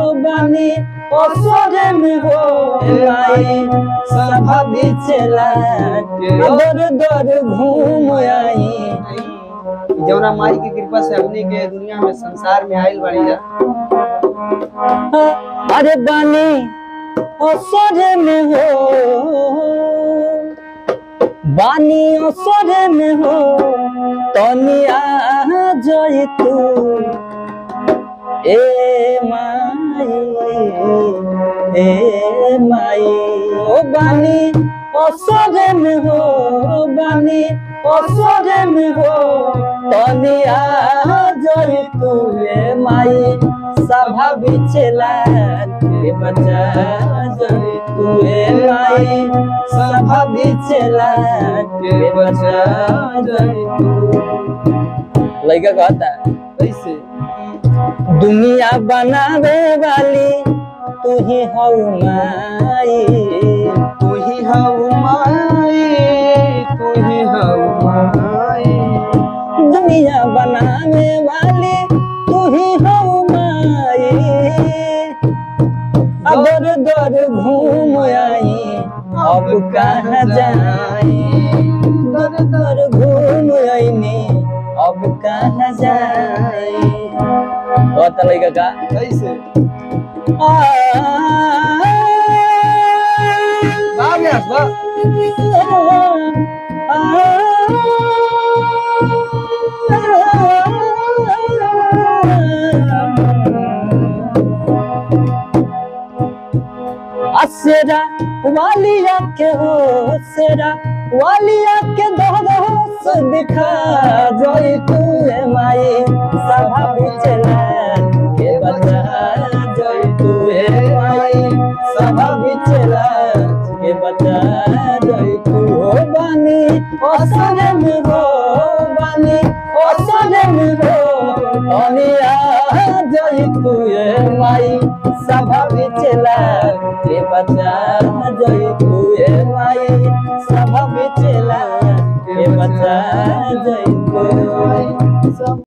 बानी असरे में हो माई सभा बिचला दर दर घूम आई जौना माई की कृपा से हमनी के दुनिया में संसार में आइल बाड़ी जा अरे बानी असरे में हो बानी असरे में हो तनिया जई तू ए माई ए माई ओ बानी असरे में हो बानी असरे में हो तनिया जई तू ए माई सभा बिचला के बचा जई तू ए माई सभा बिचला के बचा जई तू लइका कहता कैसे दुनिया बनावे वाली तू ही हो माई तू ही हऊ माई तू ही हऊ माई दुनिया बनावे वाली तू ही हो माई अदर दर घूम आई अब कहाँ जाई दर दर घूम आईनी अब कहाँ जाई और तलई का कैसे आ बा व्यास बा असेरा वालिया के हो सेरा वालिया के दोस्त दिखा जोई तू है माई सभा बिचला के बचा जोई तू है माई सभा बिचला के बचा जोई तू हो बानी असरे में हो बानी असरे में हो अनिया जोई तू है माई सभा बिचला के बचा जोई तू है माई सभा बिचला के बचा जोई तू